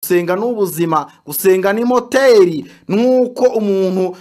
gusenga ni ubuzima gusenga ni moteri nuko umuntu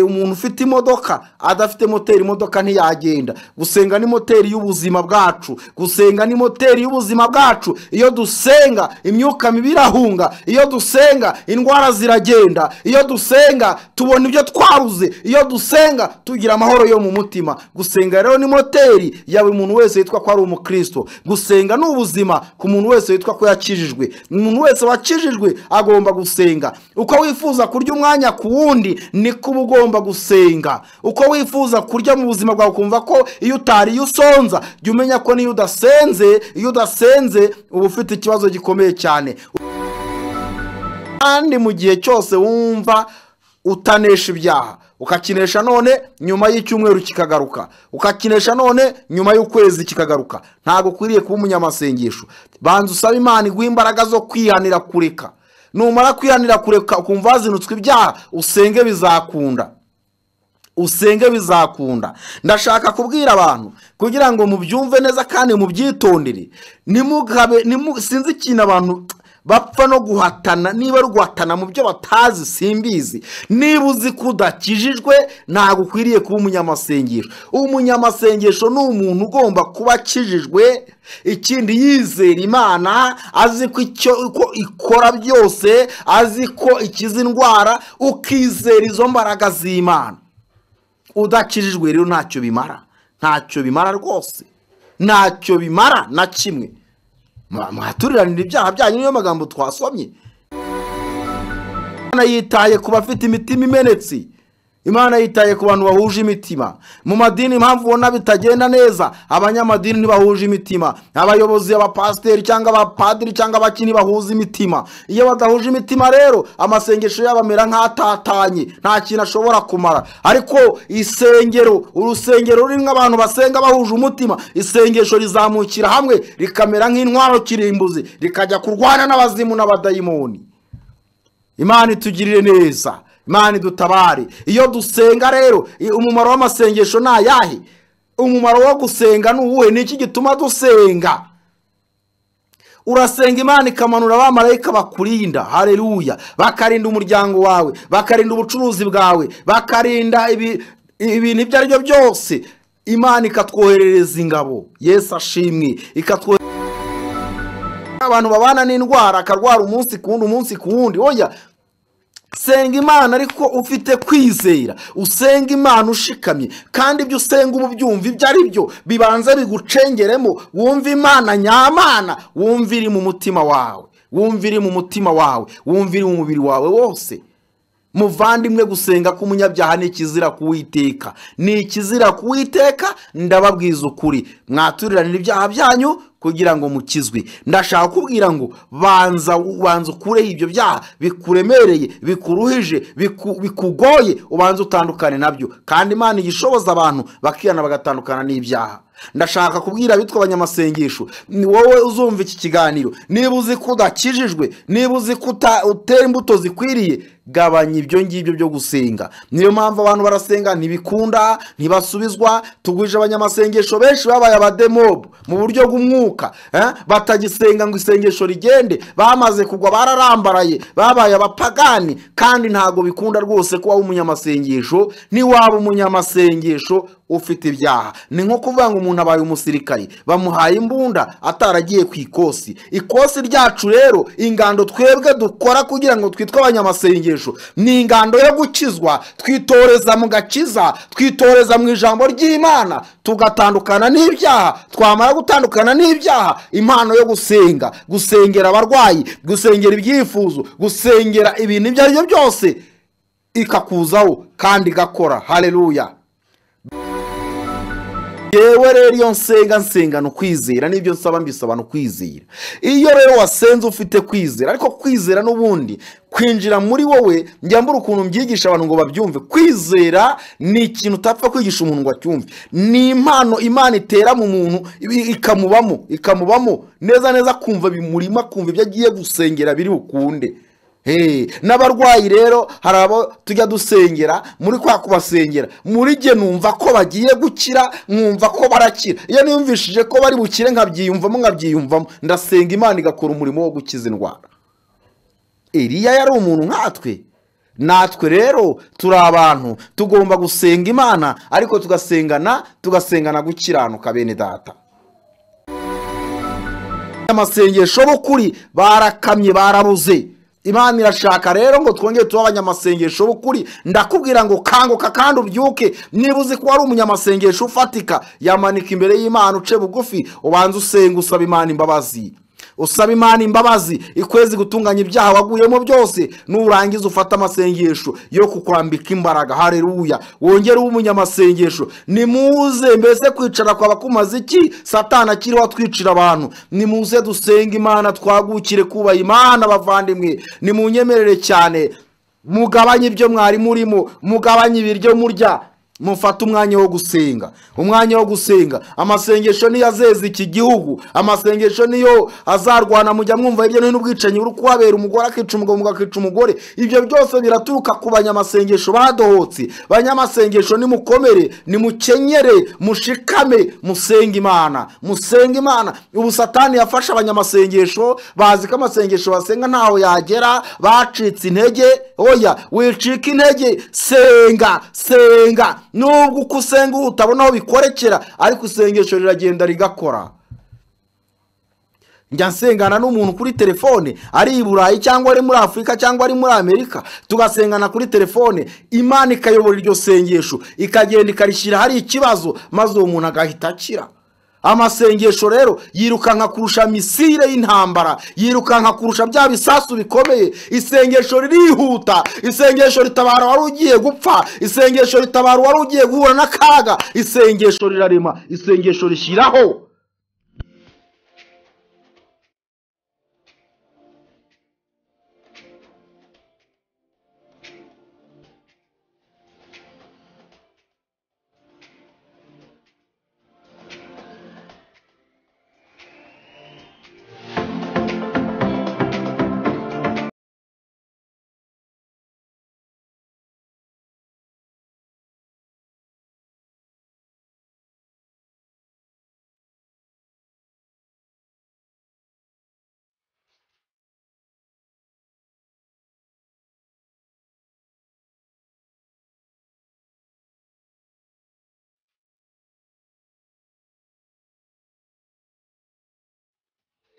umuntu ufite imodoka adafite moteri imodoka ntiyagenda gusenga ni moteri y'ubuzima bwacu gusenga ni moteri y'ubuzima bwacu iyo dusenga imyuka mibi irahunga iyo dusenga indwara ziragenda iyo dusenga tubona ibyo twabuze iyo dusenga tugira amahoro yo mu mutima gusenga rero ni moteri ya buri muntu wese witwa ko ari umukristo gusenga ni ubuzima ku muntu wese witwa ko yakijijwe umuntu wese wakijijwe agomba gusenga uko wifuza kurya umwanya ku wundi niko uba ugomba gusenga uko wifuza kurya mu buzima bwawe ukumva ko iyo utariye usonza jya umenya ko niyo udasenze iyo udasenze uba ufite ikibazo gikomeye cyane kandi mu gihe cyose wumva utanesha ibyaha ukakinesha none nyuma y'icyumweru kikagaruka ukakinesha none nyuma y'ukwezi kikagaruka ntabwo ukwiriye kuba umunyamasengesho banza usaba imana iguha imbaraga zo kwihanira kureka numara kwihanira kureka ukumva hazinutswe ibyaha usenge bizakunda usenge bizakunda ndashaka kubwira abantu kugira ngo mubyumve neza kandi mubyitondere nimugabe sinzi ikintu abantu bapfa no guhatana niba ari guhatana mu byo batazi simbizi niba uzi ko udakijijwe ntabwo ukwiriye kuba umunyamasengesho umunyamasengesho ni umuntu ugomba kuba akijijwe ikindi yizera imana azi ko icyo ikora byose azi ko ikiza indwara ukizera izo mbaraga z'imana udakijijwe rero ntacyo bimara ntacyo bimara rwose ntacyo bimara na kimwe mwaturiranira ibyaha byanyu niyo magambo twasomye imana yitaye ku bafite imitima imenetse imana yitaye ku bantu bahuje imitima mu madini impamvu ubona bitagenda neza abanyamadini ntibahuje imitima abayobozi abapasiteri cyangwa abapadiri cyangwa abakini bahuza imitima iyo badahuje imitima rero amasengesho yabo amera nk'atatanye nta kintu ashobora kumara ariko isengero urusengero rurimo abantu basenga bahuje umutima isengesho rizamukira hamwe rikamera nk'intwaro kirimbuzi rikajya kurwana n'abazimu n'abadayimoni imana itugirire neza imana idutabare iyo dusenga rero umumaro w'amasengesho ni ayahe umumaro wo gusenga ni uwuhe ni iki gituma dusenga urasenga imana ikamanura abamarayika bakurinda hareruya bakarinda umuryango wawe bakarinda ubucuruzi bwawe bakarinda ibintu ibyo ari byo byose imana ikatwoherereza ingabo yesu ashimwe ikatwoherereza abantu babana n'indwara akarwara umunsi ku wundi umunsi ku wundi oya senga imana ariko ufite kwizera usenga imana ushikamye kandi ibyo usenga uba ubyumva ibyo ari byo bibanza bigucengeremo wumva imana nyamana wumva iri mu mutima wawe wumva iri mu mutima wawe wumva iri mu mubiri wawe wose muvandimwe gusenga k'umunyabyaha ni ikizira kuwiteka ni ikizira kuwiteka ndababwiza ukuri mwaturiranira ibyaha byanyu kugira ngo mukizwe ndashaka kubwira ngo banza ubanza ukureho ibyo byaha bikuremereye bikuruhije bikugoye ubanza utandukane nabyo kandi imana igishoboza abantu bakihana bagatandukana n'ibyaha ndashaka kubwira abitwa abanyamasengesho ni wowe uzumva iki kiganiro niba uzi ko udakijijwe niba uzi ko utera imbuto zikwiriye gabanya ibyo ngibyo byo gusenga niyo mpamvu abantu barasenga ntibikunda ntibasubizwa tugwije abanyamasengesho benshi babaye abademobu mu buryo bw'umwuka batagisenga ngo isengesho rigende bamaze kugwa bararambaraye babaye abapagani kandi ntabwo bikunda rwose kuba umunyamasengesho ntiwaba umunyamasengesho ufite ibyaha ni nko kuvuga ngo umuntu abaye umusirikari bamuhaye imbunda ataragiye ku ikosi ikosi ryacu rero ingando twebwe dukora kugira ngo twitwe abanyamasengesho ni ingando yo gukizwa twitoreza mu gakiza twitoreza mu ijambo ry'imana tugatandukana n'ibyaha twamara gutandukana n'ibyaha impano yo gusenga gusengera abarwayi gusengera ibyifuzo gusengera ibintu ibyo ari byo byose ikakuzaho kandi igakora hareruya yewe rero iyo nsenga nsenga ni ukwizera n'ibyo nsaba mbisaba ni ukwizera iyo rero wasenze ufite kwizera ariko kwizera n'ubundi kwinjira muri wowe njyambura ukuntu mbyigisha abantu ngo babyumve kwizera ni ikintu utapfa kwigisha umuntu ngo acyumve ni impano imana itera mu muntu ikamubamo ikamubamo neza neza kumva bimurima kumva ibyo agiye gusengera biri bukunde n'abarwayi rero hari abo tujya dusengera muri kwa kubasengera muri jye numva ko bagiye gukira nkumva ko barakira iyo niyumvishije ko bari bukire nkabyiyumvamo nkabyiyumvamo ndasenga imana igakora umurimo wo gukiza indwara eliya yari umuntu nkatwe natwe rero turi abantu tugomba gusenga imana ariko tugasengana tugasengana gukiranuka bene data abanyamasengesho b'ukuri barakamye barabuze imana irashaka rero ngo twongere tuba abanyamasengesho b'ukuri ndakubwira ngo kanguka kandi ubyuke niba uzi ko wari umunyamasengesho ufatika yamanika imbere y'imana uce bugufi ubanze usenga usaba imana imbabazi usaba imana imbabazi ikwezi gutunganya ibyaha waguyemo byose nurangiza ufate amasengesho yo kukwambika imbaraga hareruya wongere ube umunyamasengesho nimuze mbese kwicara kwaba kumaze iki satana akiriho atwicira abantu nimuze dusenga imana twagukire kubaha imana bavandimwe nimunyemerere cyane mugabanye ibyo mwari murimo mugabanye ibiryo murya mufate umwanya wo gusenga umwanya wo gusenga amasengesho niyo azeza iki gihugu amasengesho niyo azarwana mujya mwumva hirya no hino ubwicanyi buri kuhabera umugore akica umugabo umugabo akica umugore ibyo byose biraturuka ku banyamasengesho badohotse banyamasengesho nimukomere nimukenyere mushikame musenge imana musenge imana ubu satani yafashe abanyamasengesho bazi ko amasengesho basenga ntaho yagera bacitse intege oya wicika intege senga senga nubwo uko usenga utabona aho bikorekera ariko isengesho riragenda rigakora njya nsengana n'umuntu kuri telefone ari i burayi cyangwa ari muri afurika cyangwa ari muri amerika tugasengana kuri telefone imana ikayobora iryo sengesho ikagenda ikarishyira ahari ikibazo maze uwo muntu agahita akira amasengesho rero yirukanka kurusha misile y'intambara yirukanka kurusha bya bisasu bikomeye isengesho ririhuta isengesho ritabara wari ugiye gupfa isengesho ritabara wari ugiye guhura n'akaga isengesho rirarema isengesho rishyiraho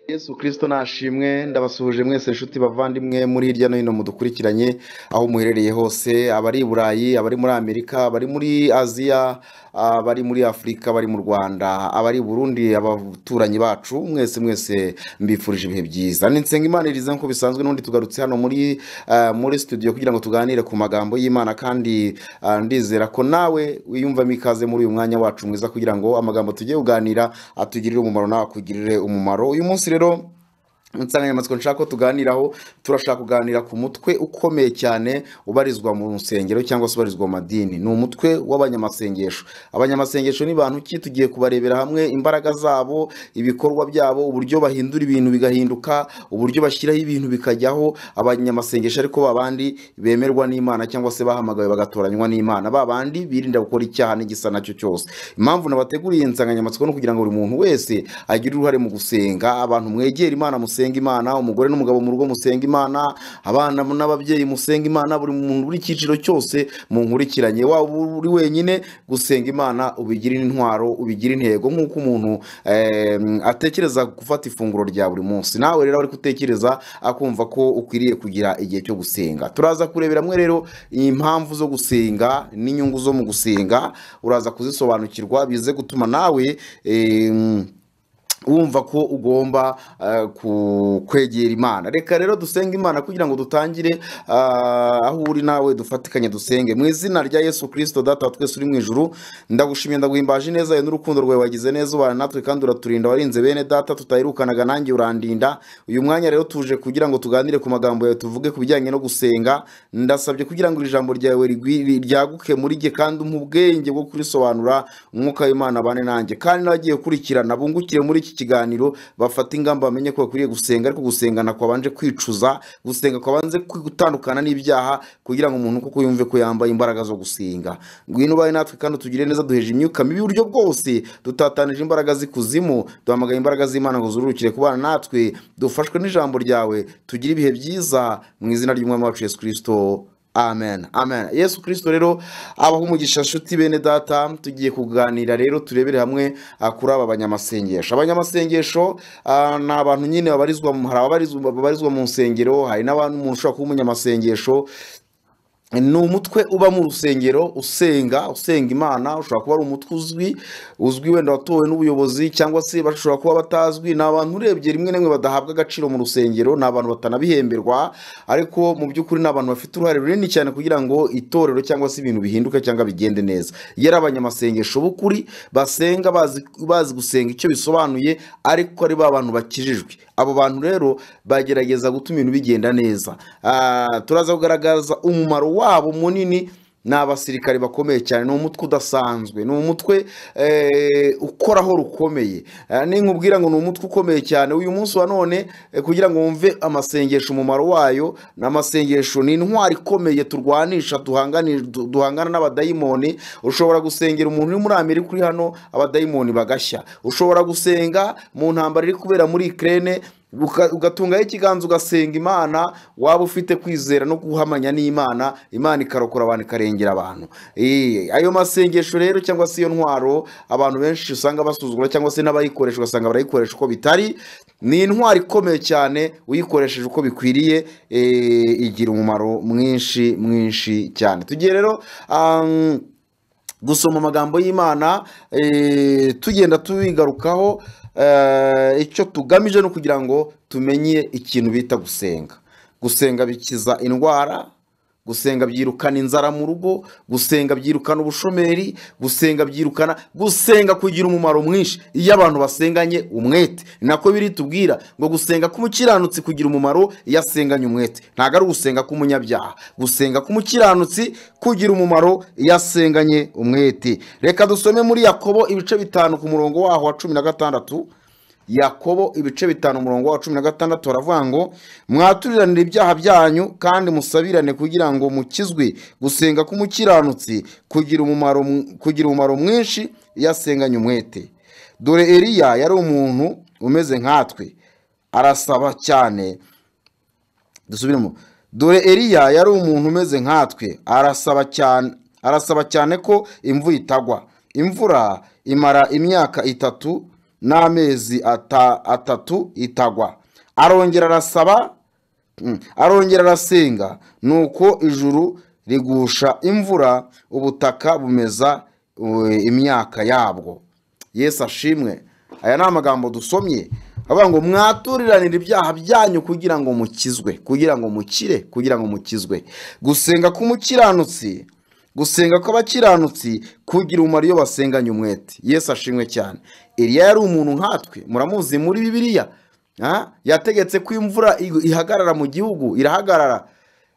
yesu kirisito nashimwe ndabasuhuje mwese inshuti bavandimwe muri hirya no hino mudukurikiranye aho muherereye hose abari i burayi abari muri amerika abari muri aziya abari muri afurika abari mu rwanda abari i burundi abaturanyi bacu mwese mwese mbifurije ibihe byiza nsenga imana irize nk'uko bisanzwe n'ubundi tugarutse hano muri ah, muri studio kugira ngo tuganire ku magambo y'imana kandi ah, ndizera ko nawe wiyumvamo ikaze muri uyu mwanya wacu mwiza kugira ngo amagambo tugiye kuganira atugirire umumaro nawe akugirire umumaro uyu munsi rero insanganyamatsiko nshaka ko tuganiraho turashaka kuganira ku mutwe ukomeye cyane ubarizwa mu nsengero cyangwa se ubarizwa mu madini ni umutwe w'abanyamasengesho abanyamasengesho ni bantu ki tugiye kubarebera hamwe imbaraga zabo ibikorwa byabo uburyo bahindura ibintu bigahinduka uburyo bashyiraho ibintu bikajyaho abanyamasengesho ariko babandi bemerwa n'imana cyangwa se bahamagawe bagatoranywa n'imana babandi birinda gukora icyaha n'igisa nacyo cyose impamvu nabateguriye iyi nsanganyamatsiko ni ukugira ngo buri muntu wese agire uruhare mu gusenga abantu mwegera imana musenge musenga imana umugore n'umugabo mu rugo musenga imana abana n'ababyeyi musenga imana buri muntu buri cyiciro cyose mu nkurikiranye waba uri wenyine gusenga imana ubigire intwaro ubigire intego nk'uko umuntu eh, atekereza gufata ifunguro rya buri munsi nawe rero ari gutekereza akumva ko ukwiriye kugira igihe cyo gusenga turaza kurebera mwe rero impamvu zo gusenga n'inyungu zo mu gusenga uraza kuzisobanukirwa bize gutuma nawe eh, wumva ko ugomba eh, ku- kwegera imana reka rero dusenge imana kugira ngo dutangire ah, aho uri nawe dufatikanye dusenge mu izina rya yesu kirisito data wa twese uri mu ijuru ndagushimiye ndaguhimbaje neza yawe n'urukundo rwawe wagize neza ubana natwe kandi uraturinda warinze bene data tutahirukanaga nanjye urandinda uyu mwanya rero tuje kugira ngo tuganire ku magambo yawe tuvuge ku bijyanye no gusenga ndasabye kugira ngo iri jambo ryawe rigwi- ryaguke muri jye kandi umpe ubwenge bwo kurisobanura umwuka w'imana abane nanjye kandi n'abagiye gukurikirana bungukire muri iki kiganiro bafata ingamba bamenye ko bakwiriye gusenga ariko gusengana kwabanje kwicuza gusenga kwabanje gutandukana n'ibyaha kugira ngo umuntu kuko yumve ko yambaye imbaraga zo gusenga ngwino ubaye natwe kandi tugire neza duheje imyuka mibi uburyo bwose dutatanije imbaraga z'ikuzimu duhamagaye imbaraga z'imana ngo zururukire kubana natwe dufashwe n'ijambo ryawe tugire ibihe byiza mu izina ry'umwami wacu yesu kirisito amen amen yesu kirisito rero abaho umugisha nshuti bene data tugiye kuganira rero turebere hamwe ah, kuri aba banyamasengesho abanyamasengesho ah, ni abantu nyine babarizwa mu- hari ababarizwa babarizwa mu nsengero hari n'abantu umuntu ushobora kuba umunyamasengesho ni umutwe uba mu rusengero usenga usenga imana ushobora kuba ari umutwe uzwi uzwi wenda watowe n'ubuyobozi cyangwa se bashobora kuba batazwi ni abantu urebye rimwe na rimwe badahabwa agaciro mu rusengero ni abantu batanabihemberwa ariko mu by'ukuri ni abantu bafite uruhare runini cyane kugira ngo itorero cyangwa se ibintu bihinduke cyangwa bigende neza yari abanyamasengesho b'ukuri basenga bazi, bazi gusenga icyo bisobanuye ariko ari ba bantu bakijijwe abo bantu rero bagerageza gutuma ibintu bigenda neza Ah, turaza kugaragaza umumaro wabo munini ni abasirikare bakomeye cyane ni umutwe udasanzwe ni umutwe eh, ukoraho rukomeye Ah, ninkubwira ngo ni umutwe ukomeye cyane uyu munsi wa none eh, kugira ngo wumve amasengesho umumaro wayo ni amasengesho ni intwari ikomeye turwanisha duhangani- du- duhangana n'abadayimoni ushobora gusengera umuntu uri muri amerika uri hano abadayimoni bagashya ushobora gusenga mu ntambara iri kubera muri ikirere uka- ugatungaho ikiganza ugasenga imana waba ufite kwizera no guhamanya n'imana imana ikarokora abantu ikarengera abantu Eh, ayo masengesho rero cyangwa se iyo ntwaro abantu benshi usanga basuzugura cyangwa se n'abayikoresha ugasanga barayikoresha uko bitari ni intwaro ikomeye cyane uyikoresheje uko bikwiriye eh, igira umumaro mwinshi mwinshi cyane tugiye rero um, gusoma amagambo y'imana eh, tugenda tubigarukaho eh, icyo tugamije no kugira ngo tumenye ikintu bita gusenga gusenga bikiza indwara gusenga byirukana inzara mu rugo gusenga byirukana ubushomeri gusenga byirukana gusenga kugira umumaro mwinshi iyo abantu basenganye umwete ni nako biri tubwira ngo gusenga k'umukiranutsi kugira umumaro iyo asenganye umwete ntabwo ari ugusenga k'umunyabyaha gusenga k'umukiranutsi kugira umumaro iyo asenganye umwete reka dusome muri yakobo ibice bitanu ku murongo waho wa cumi na gatandatu yakobo ibice bitanu umurongo wa cumi na gatandatu baravuga ngo mwaturiranire ibyaha byanyu kandi musabirane kugira ngo mukizwe gusenga k'umukiranutsi kugira umumaro kugira umumaro mwinshi iyo asenganye umwete dore eliya yari umuntu umeze nkatwe arasaba cyane dusubiremo dore eliya yari umuntu umeze nkatwe arasaba cyane arasaba cyane ko imvura itagwa imvura imara imyaka itatu n'amezi ata- atatu itagwa arongera arasaba Mm. arongera arasenga nuko ijuru rigusha imvura ubutaka bumeza eh, imyaka yabwo yesu ashimwe aya ni amagambo dusomye avuga ngo mwaturiranire ibyaha byanyu kugira ngo mukizwe kugira ngo mukire kugira ngo mukizwe gusenga k'umukiranutsi gusenga kw'abakiranutsi kugira umumaro iyo basenganye umwete yesu ashimwe cyane eliya yari umuntu nkatwe muramuzi muri bibiliya Ah, yategetse ko imvura ig- ihagarara mu gihugu irahagarara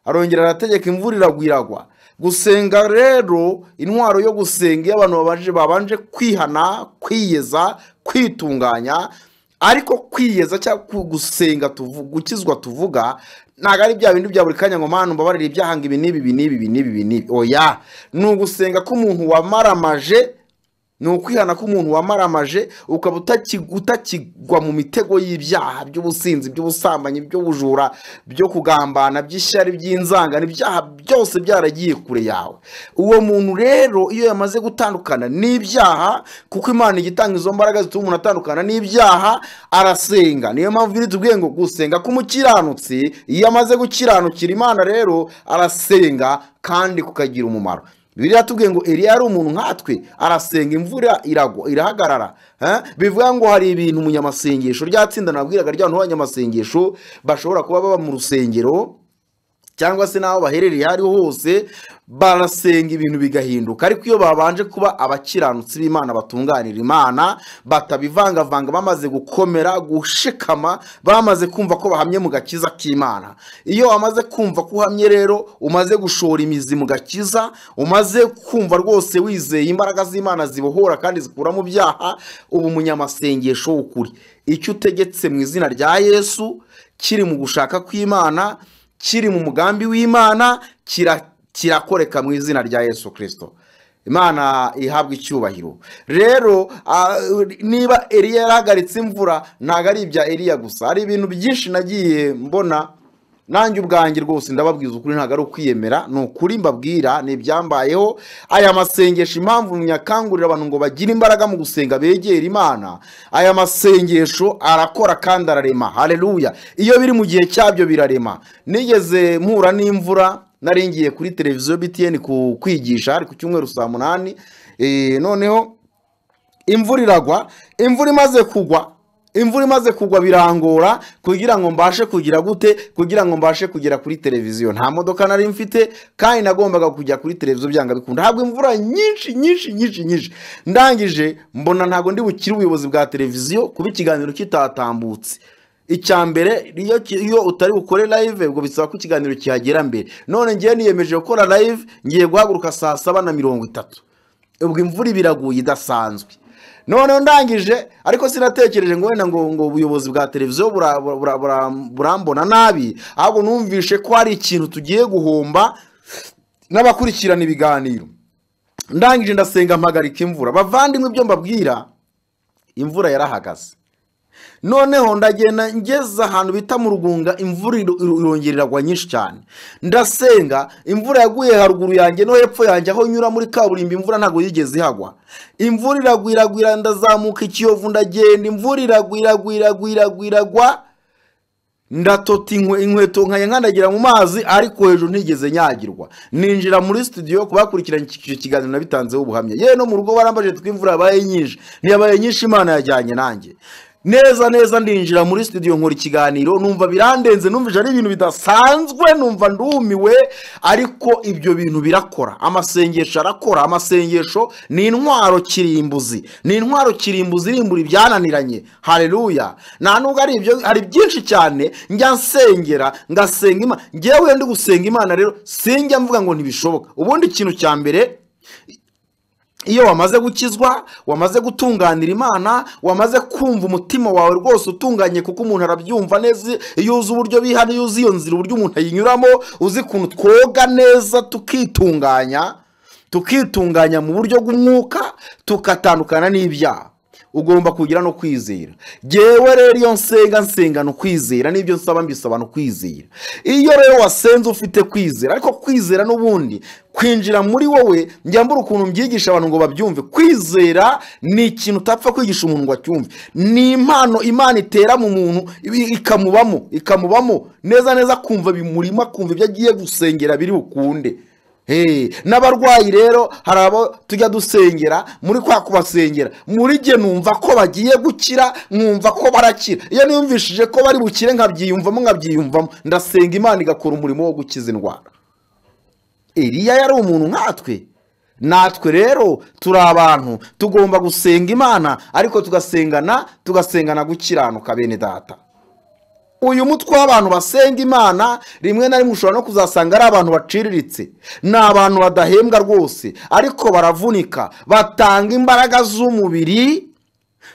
arongera arategeka imvura iragwa iragwa gusenga rero intwaro yo gusenga iyo abantu babanje babanje kwihana kwiyeza kwitunganya ariko kwiyeza cyangwa ku- gusenga tuvu- gukizwa tuvuga ntabwo ari bya bindi bya buri kanya ngo mpano mbabarira ibyahanga ibi n'ibi ibi n'ibi ibi n'ibi ibi n'ibi oya ni ugusenga k'umuntu wamaramaje ni ukwihana k'umuntu wamaramaje ukaba utaki- utakigwa mu mitego y'ibyaha by'ubusinzi by'ubusambanyi by'ubujura byo kugambana by'ishyari by'inzangano ibyaha byose byaragiye kure yawe uwo muntu rero iyo yamaze gutandukana n'ibyaha kuko imana igitanga izo mbaraga zituma umuntu atandukana n'ibyaha arasenga niyo mpamvu biri tubwiye ngo gusenga k'umukiranutsi iyo amaze gukiranukira imana rero arasenga kandi kukagira umumaro bibiliya yatubwiye ngo eliya yari umuntu nkatwe arasenga imvura iragwa irahagarara Eh? bivuga ngo hari ibintu mu nyamasengesho ryatsinda nabwiraga rya bantu b'abanyamasengesho bashobora kuba baba mu rusengero cyangwa se n'aho baherereye aho ariho hose barasenga ibintu bigahinduka ariko iyo babanje kuba abakiranutsi b'imana batunganira imana batabivangavanga bamaze gukomera gushikama bamaze kumva ko bahamye mu gakiza k'imana iyo wamaze kumva ko uhamye rero umaze gushora imizi mu gakiza umaze kumva rwose wizeye imbaraga z'imana zibohora kandi zikura mu byaha uba umunyamasengesho w'ukuri icyo utegetse mu izina rya yesu kiri mu gushaka kw'imana kiri mu mugambi w'imana kira kirakoreka mu izina rya yesu kirisito imana ihabwa icyubahiro rero niba eriya yarahagaritse imvura ntabwo ari ibya eriya gusa hari ibintu byinshi nagiye mbona nanjye ubwanjye rwose ndababwiza ukuri ntabwo ari ukwiyemera ni ukuri mbabwira ni ibyambayeho aya masengesho impamvu nyakangurira abantu ngo bagire imbaraga mu gusenga begera imana aya masengesho arakora kandi ararema hareruya iyo biri mu gihe cyabyo birarema nigeze mpura n'imvura nari ngiye kuri televiziyo btn ku kwigisha ari ku cyumweru saa munani noneho imvura iragwa imvura imaze kugwa imvura imaze kugwa birangora kugira ngo mbashe kugira gute kugira ngo mbashe kugera kuri televiziyo nta modoka nari mfite kandi nagombaga kujya kuri televiziyo byanga bikunda ntabwo imvura nyinshi nyinshi nyinshi nyinshi ndangije mbona ntabwo ndi bukire ubuyobozi bwa televiziyo kuba ikiganiro kitatambutse icya mbere iyo utari bukore live ubwo bisaba ko ikiganiro kihagera mbere none ngewe niyemeje gukora live ngiye guhaguruka saa saba na mirongo itatu ubwo imvura ibiraguye idasanzwe none ndangije ariko sinatekereje ngo wenda ngo ngo ubuyobozi bwa televiziyo burambona nabi ahubwo numvishe ko hari ikintu tugiye guhomba n'abakurikirana ibiganiro ndangije ndasenga mpagarika imvura bavandimwe ibyo mbabwira imvura yarahagaze noneho ndagenda ngeze ahantu bita mu rugunga imvura irongera iragwa nyinshi cyane ndasenga imvura yaguye haruguru yanjye no hepfo yanjye aho nyura muri kaburimbo imvura ntabwo yigeze ihagwa imvura iragwira iragwira ndazamuka ikiyovu ndagenda imvura iragwira iragwira iragwa ndatota inkweto nkandagira mu mazi ariko hejuru ntigeze nyagirwa ninjira muri studio kubakurikirana icyo kiganiro nabitanzeho ubuhamya yewe no mu rugo barambaje tw'imvura yabaye nyinshi ntiyabaye nyinshi imana yajyanye nanjye neza neza ndinjira muri studio nkora ikiganiro numva birandenze numvise ari ibintu bidasanzwe numva ndumiwe ariko ibyo bintu birakora amasengesho arakora amasengesho ni intwaro kirimbuzi ni intwaro kirimbuzi irimbura ibyananiranye hareruya nta nubwo ari ibyo hari byinshi cyane njya nsengera ngasenga imana ngewe ndi gusenga imana rero sinjya mvuga ngo ntibishoboka ubundi ikintu cya mbere iyo wamaze gukizwa wamaze gutunganira imana wamaze kumva umutima wawe rwose utunganye kuko umuntu arabyumva neza iyo uzi uburyo biha n'iyo uzi iyo nzira uburyo umuntu ayinyuramo uzi ukuntu twoga neza tukitunganya tukitunganya mu buryo bw'umwuka tukatandukana n'ibyaha ugomba kugira no kwizera ngewe rero iyo nsenga nsenga ni ukwizera n'ibyo nsaba mbisaba ni ukwizera iyo rero wasenze ufite kwizera ariko kwizera n'ubundi kwinjira muri wowe mbura ukuntu mbyigisha abantu ngo babyumve kwizera ni ikintu utapfa kwigisha umuntu ngo acyumve ni impano imana itera mu muntu ikamubamo ikamubamo neza neza kumva bimurima kumva ibyo agiye gusengera biri bukunde n'abarwayi rero hari abo tujya dusengera muri kwa kubasengera muri jye numva ko bagiye gukira nkumva ko barakira iyo niyumvishije ko bari bukire nkabyiyumvamo nkabyiyumvamo ndasenga imana igakora umurimo wo gukiza indwara iriya yari umuntu nkatwe natwe rero turi abantu tugomba gusenga imana ariko tugasengana tugasengana gukiranuka bene data uyu mutwe w'abantu basenga imana rimwe na rimwe ushobora no kuzasanga ari abantu baciriritse ni abantu badahembwa rwose ariko baravunika batanga imbaraga z'umubiri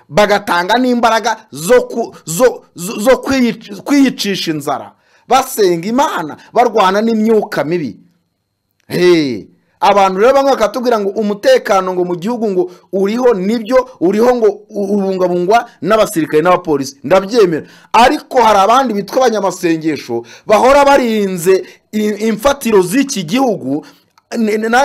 bagatanga n'imbaraga zo kwiyicisha inzara basenga imana barwana n'imyuka mibi abantu rero bamwe bakatubwira ngo umutekano ngo mu gihugu ngo uriho nibyo uriho ngo ubungabungwa n'abasirikare n'abapolisi ndabyemera ariko hari abandi bitwa abanyamasengesho bahora barinze imfatiro z'iki gihugu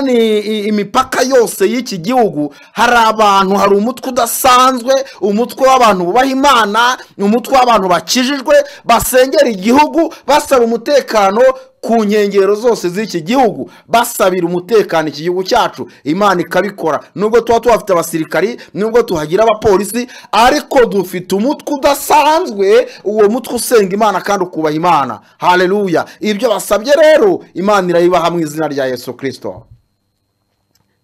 imipaka yose y'iki gihugu hari abantu hari umutwe udasanzwe umutwe w'abantu bubaha imana umutwe w'abantu bakijijwe basengera igihugu basaba umutekano ku nkengero zose z'iki gihugu basabira umutekano iki gihugu cyacu imana ikabikora nubwo tuba tuhafite abasirikari nubwo tuhagira abapolisi ariko dufite umutwe udasanzwe uwo mutwe usenga imana kandi ukubaha imana hareruya ibyo basabye rero imana irabibaha mu izina rya yesu kirisito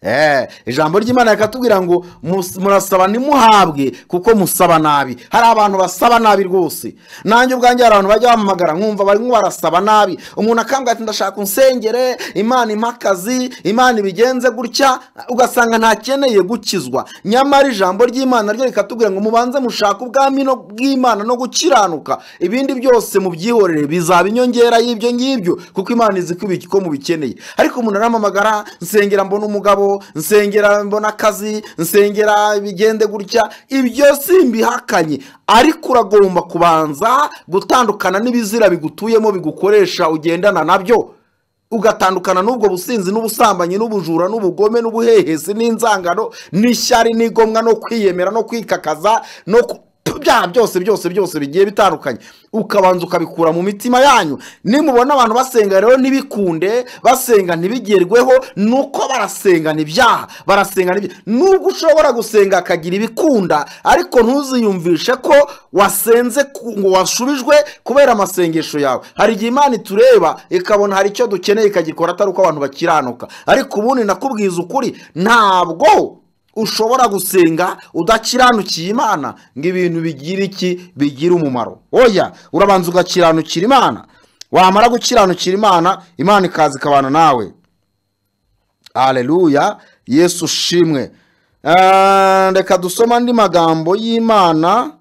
Eh, ijambo ry'imana rikatubwira ngo mus- murasaba ntimuhabwe kuko musaba nabi hari abantu basaba nabi rwose nanjye ubwanjye hari abantu bajya bampamagara nkumva barimo barasaba nabi umuntu akambwira ati ndashaka unsengere imana impa akazi imana ibigenze gutya ugasanga ntakeneye gukizwa nyamara ijambo ry'imana ryo rikatubwira ngo mubanze mushake ubwami no- bw'imana no gukiranuka ibindi byose mubyihorere bizaba inyongera y'ibyo ngibyo kuko imana izi ko mubikeneye ariko umuntu arampamagara nsengera mbona umugabo nsengera mbona akazi nsengera bigende gutya ibyo simbihakanye ariko uragomba kubanza gutandukana n'ibizira bigutuyemo bigukoresha ugendana nabyo ugatandukana n'ubwo businzi n'ubusambanyi n'ubujura n'ubugome n'ubuhehesi n'inzangano n'ishyari n'igomwa no kwiyemera no kwikakaza no ku- byaha byose byose byose bigiye bitandukanye ukabanza ukabikura mu mitima yanyu nimubona abantu basenga rero ntibikunde basenga ntibigerweho nuko barasenga ntibyaha barasenga n'ibyaha nubwo ushobora gusenga akagira ibikunda ariko ntuziyumvishe ko wasenze ku- ngo washubijwe kubera amasengesho yawe hari igihe imana itureba ikabona hari icyo dukeneye ikagikora atari uko abantu bakiranuka ariko ubundi nakubwiza ukuri ntabwo ushobora gusenga udakiranukiye imana ngo ibintu bigira iki bigira umumaro oya urabanza ugakiranukira imana wamara gukiranukira imana imana ikaza ikabana nawe aleluya yesu ushimwe Ah, reka dusome andi magambo y'imana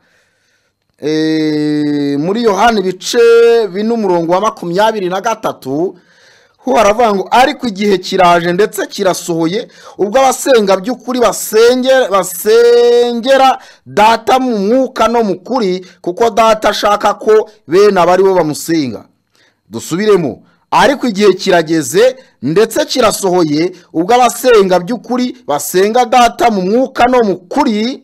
Eh, muri yohani ibice bine umurongo wa makumyabiri na gatatu ho haravuga ngo ariko igihe kiraje ndetse kirasohoye ubwo abasenga by'ukuri basengera basengera data mu mwuka no mu kuri kuko data ashaka ko bene aba ari bo bamusenga dusubiremo ariko igihe kirageze ndetse kirasohoye ubwo abasenga by'ukuri basenga data mu mwuka no mu kuri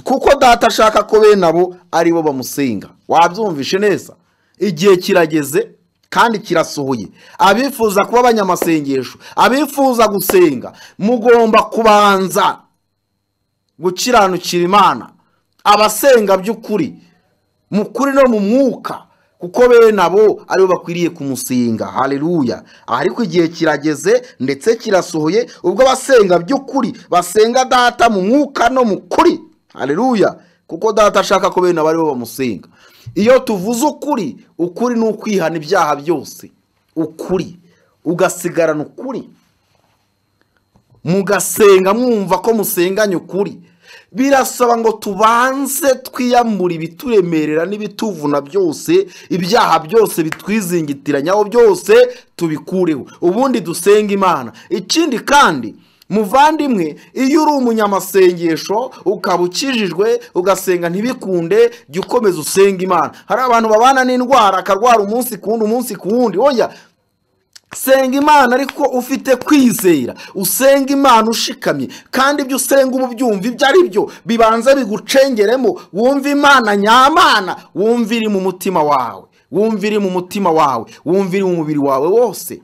kuko data ashaka ko bene abo ari bo bamusenga wabyumvishe neza igihe kirageze kandi kirasohoye abifuza kuba abanyamasengesho abifuza gusenga mugomba kubanza gukiranukira imana abasenga by'ukuri mu kuri no mu mwuka kuko bene abo aribo bakwiriye kumusinga haleluya ariko igihe kirageze ndetse kirasohoye ubwo abasenga by'ukuri basenga data mu mwuka no mu kuri haleluya kuko data ashaka ko bene abo aribo bamusenga iyo tuvuze ukuri ukuri ni ukwihana ibyaha byose ukuri ugasigarana ukuri mugasenga mwumva ko musenganye ukuri birasaba ngo tubanze twiyamure ibituremerera n'ibituvuna byose ibyaha byose bitwizingitiranya byose tubikureho ubundi dusenga imana ikindi kandi muvandimwe iyo uri umunyamasengesho ukaba ukijijwe ugasenga ntibikunde jya ukomeza usenga imana hari abantu babana n'indwara akarwara umunsi ku wundi umunsi ku wundi oya senga imana ariko ufite kwizera usenga imana ushikamye kandi ibyo usenga uba ubyumva ibyo ari byo bibanza bigucengeremo wumva imana nyamana wumva iri mu mutima wawe wumva iri mu mutima wawe wumva iri mu mubiri wawe wose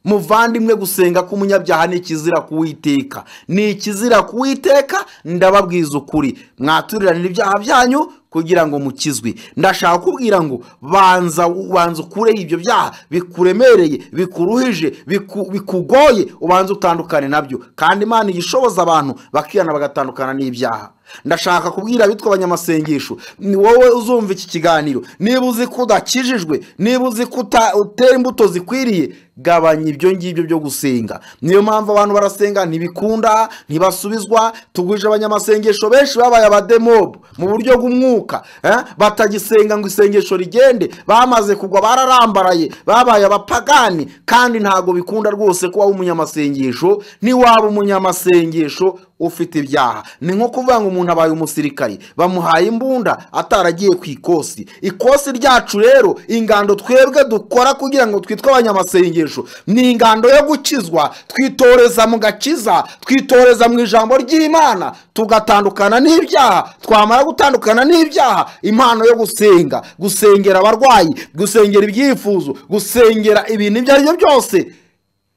muvandimwe gusenga k'umunyabyaha ni ikizira kuwiteka ni ikizira kuwiteka ndababwiza ukuri mwaturiranira ibyaha byanyu kugira ngo mukizwe ndashaka kubwira ngo banza ubanza ukureho ibyo byaha bikuremereye bikuruhije biku- bikugoye ubanza utandukane nabyo kandi imana igishoboza abantu bakihana bagatandukana n'ibyaha ndashaka kubwira abitwa abanyamasengesho ni wowe uzumva iki kiganiro niba uzi ko udakijijwe niba uzi ko uta- utera imbuto zikwiriye gabanya ibyo ngibyo byo gusenga niyo mpamvu abantu barasenga ntibikunda ntibasubizwa tugwije abanyamasengesho benshi babaye abademobu mu buryo bw'umwuka eh, batagisenga ngo isengesho rigende bamaze kugwa bararambaraye babaye abapagani kandi ntabwo bikunda rwose ko waba umunyamasengesho niwaba umunyamasengesho ufite ibyaha ni nko kuvuga ngo umuntu abaye umusirikari bamuhaye imbunda ataragiye ku ikosi ikosi ryacu rero ingando twebwe dukora kugira ngo twitwe abanyamasengesho ni ingando yo gukizwa twitoreza mu gakiza twitoreza mu ijambo ry'imana tugatandukana n'ibyaha twamara gutandukana n'ibyaha impano yo gusenga gusengera abarwayi gusengera ibyifuzo gusengera ibintu ibyo ari byo byose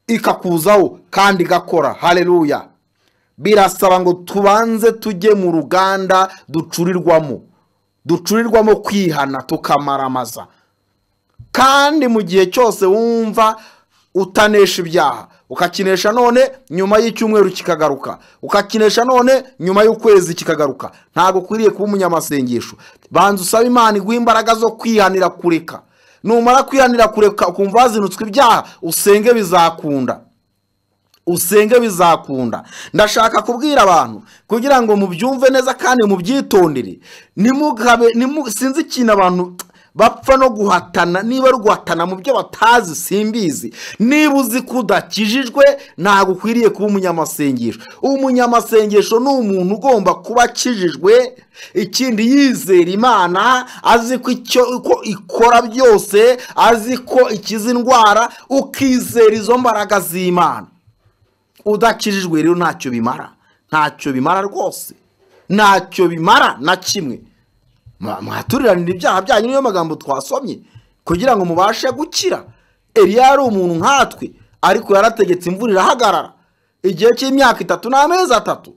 ikakuzaho kandi igakora hareruya birasaba ngo tubanze tujye mu ruganda ducurirwamo ducurirwamo kwihana tukamaramaza kandi mu gihe cyose wumva utanesha ibyaha ukakinesha none nyuma y'icyumweru kikagaruka ukakinesha none nyuma y'ukwezi kikagaruka ntabwo ukwiriye kuba umunyamasengesho banza usaba imana iguha imbaraga zo kwihanira kureka numara kwihanira kureka ukumva wazinutswe ibyaha usenge bizakunda usenge bizakunda ndashaka kubwira abantu kugira ngo mubyumve neza kandi mubyitondere nimugabe nimu- sinzi ikintu abantu bapfa no guhatana niba ari guhatana mu byo batazi simbizi niba uzi ko udakijijwe ntabwo ukwiriye kuba umunyamasengesho umunyamasengesho ni umuntu ugomba kuba akijijwe ikindi yizera imana azi ko icyo ko ikora byose azi ko ikiza indwara ukizera izo mbaraga z'imana udakijijwe rero ntacyo bimara ntacyo bimara rwose ntacyo bimara na kimwe Mwa- mwaturiranira ibyaha byanyu niyo magambo twasomye kugira ngo mubashe gukira eliya yari umuntu nkatwe ariko yarategetse imvura irahagarara igihe cy'imyaka itatu n'amezi atatu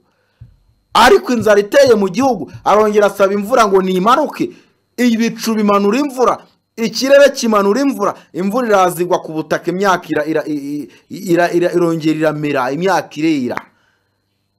ariko inzara iteye mu gihugu arongera asaba imvura ngo nimanuke ibicu bimanura imvura ikirere kimanura imvura imvura irazigwa ku butaka imyaka ira- ira- i- i- ira- ira- irongera iramera imyaka irera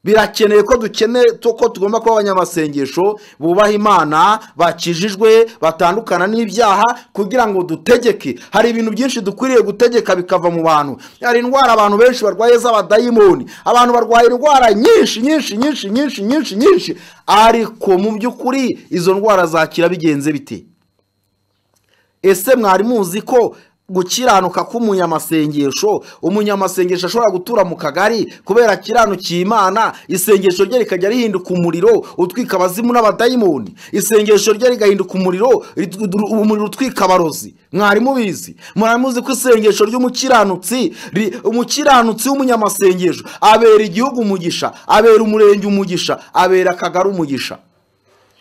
birakenewe ko dukeneye to- ko tugomba kuba abanyamasengesho bubaha imana bakijijwe batandukana n'ibyaha kugira ngo dutegeke hari ibintu byinshi dukwiriye gutegeka bikava mu bantu hari indwara abantu benshi barwaye z'abadayimoni abantu barwaye indwara nyinshi nyinshi nyinshi nyinshi nyinshi nyinshi ariko mu by'ukuri izo ndwara zakira bigenze bite ese mwari muzi ko gukiranuka k'umunyamasengesho umunyamasengesho ashobora gutura mu kagari kubera akiranukiye imana isengesho rye rikajya rihinduka umuriro utwika abazimu n'abadayimoni isengesho rye rigahinduka umuriro rit- umuriro utwika abarozi mwari mubizi mwari muzi ko isengesho ry'umukiranutsi ri- umukiranutsi w'umunyamasengesho abera igihugu umugisha abera umurenge umugisha abera akagari umugisha